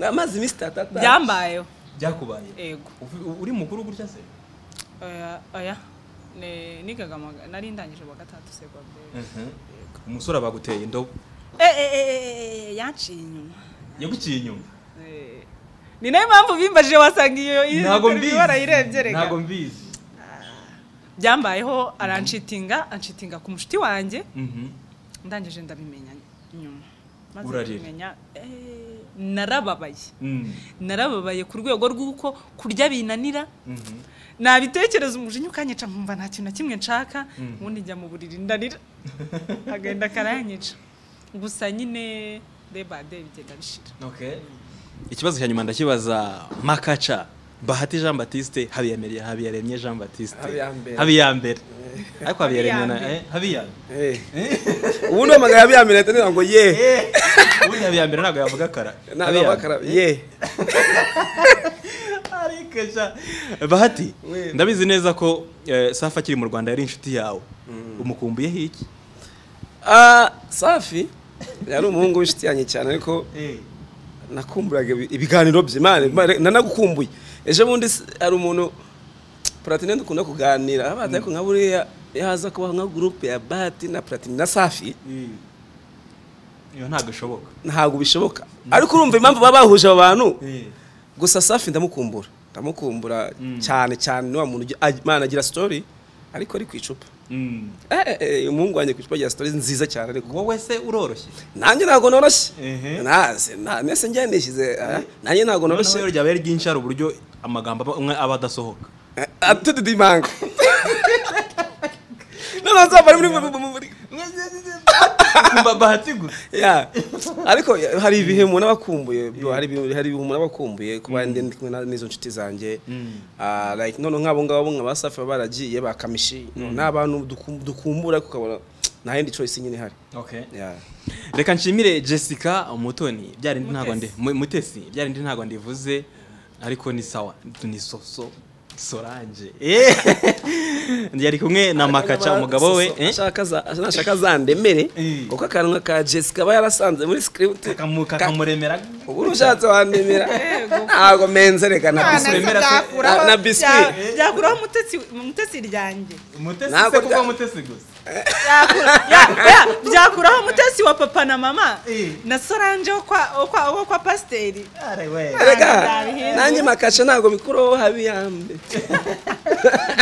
amaze iminsi itatu atari byambayeho byakubaye yego Ufi- uri mukuru gutya se oya oya Ne- nigaga amaga- nari ndangije wa gatatu segonderi umusore baguteye indobo yanciye inyuma yaguciye inyuma Eh, ni nayo mpamvu bimbaje wasanga iyo iyo ntabwo interview warayirebye mbizi reka. ntabwo mbizi byambayeho aranshitinga anshitinga ku mushuti wanjye Mhm. ndangije ndabimenya nyuma maze Urarira. kumenya eh, narababaye Mm. narababaye ku rwego rw'uko kurya binanira Mhm. nabitekereza umujinya ukanyica nkumva nta kintu na kimwe nshaka ubundi njya mu buriri ndanira agenda akaranyica gusa nyine day by day bigenda bishira Okay. ikibazo cya nyuma ndakibaza makaca bahati jean batiste habiyamere- habiyaremye jean batiste Habiyambere. habiyambere ariko habiyaremye na Habiyambere. eh, habiyambere ubu ni amagara ya bya minota niyo ngo ye ubundi habiyambere ntabwo yavuga kara ntabwo bakara ye Ariko sha, bahati We. ndabizi neza ko eh, safi akiri mu rwanda yari inshuti yawe umukumbuyeho iki Ah, safi yari umuhungu w'inshuti yanjye cyane ariko nakumburaga ibi- ibiganiro bye mane nanagukumbuye ejo bundi s- hari umuntu platine dukunda kuganira abaza ariko nka buriya yaza kubaho nka gurupe ya bati na platine na safi iyo ntabwo ishoboka ntabwo bishoboka ariko urumva impamvu baba bahuje abo bantu gusa safi ndamukumbura ndamukumbura cyane cyane ni wa muntu ugi- ag- imana agira story ariko ari ku icupa Mm. Eh, eh, eh, umuhungu wanjye ku icupa agira story nziza cyane ariko wowe se uroroshye nanjye ntabwo noroshye Ehe. ntazi nta- nese njye nishyize ah, nanjye ntabwo noroshye noneho ryaba ari ryinshi hari uburyo amagambo aba- amwe aba adasohoka atudidimanga noneho nzaba muri muri muri Ba- bahati gusa ya ariko ya- hari ibihe umuntu aba akumbuye bro, hari ibihe hari ibihe umuntu aba akumbuye kuba ndi ndi kumwe na- n'izo nshuti zanjye Ah, like none nk'abo ngabo nka ba safi baba baragiye bakamishi ni abantu dukum- dukumbura ariko ukabona nta yindi choice nyine ihari Ya. reka nshimire jessica umutoni byari ndi ntabwo ndi Mutesi. Mu- mutesi byari ndi ntabwo ndivuze ariko ni sawa ni soso sorange Eh. yari kumwe na makaca umugabo we So- so- eh? ashaka za- nashaka zandemere Eh. kuko akanwa ka jessica aba yarasanze muri script Kakamu- Ka- kakamuremera ubu urushatse wandemera ntabwo menze reka na Mwana biswi remera se- byakuraho- na- na biswi. bya- yakuraho umutetsi umutetsi ryanjye mutesi Ntabwo se kuko bya- mutesi gusa Yakura- ya- ya- byakuraho umutetsi wa papa na mama Eh. na sorange wo kwa- wo kwa- wo kwa pasiteri Are we. reka Ntabihindura. nanjye makaca ntabwo bikuroho habi yambe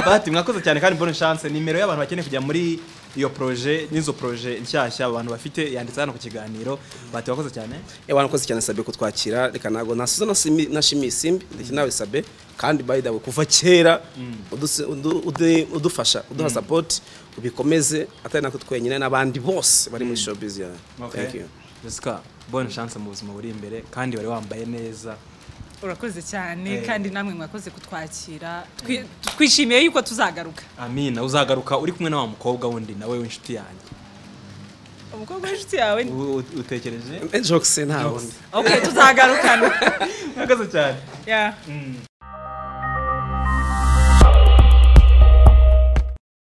bahati mwakoze cyane kandi bonne chance nimero y'abantu bakeneye kujya muri iyo proje n'izo proje nshyashya abantu bafite yanditse hano ku kiganiro bahati wakoze cyane Eh, wanakoze cyane sabe kutwakira reka ntabwo nasuza nashimiye isimbi ndetse nawe sabe kandi by the way kuva kera udusi- udu- udu- udufasha uduha support ubikomeze atari nako twenyine n'abandi bose bari muri showbiz yawe thank you Jessica bonne chance mu buzima buri imbere kandi wari wambaye neza urakoze cyane Eh. kandi namwe mwakoze kutwakira Twi- twishimiye yuko tuzagaruka amina uzagaruka uri kumwe na wa mukobwa wundi nawe w'inshuti yanjye umukobwa w'inshuti yawe ni- U- u- utekereje Eh, jokes nta wundi okay tuzagarukana mwakoze cyane yeah.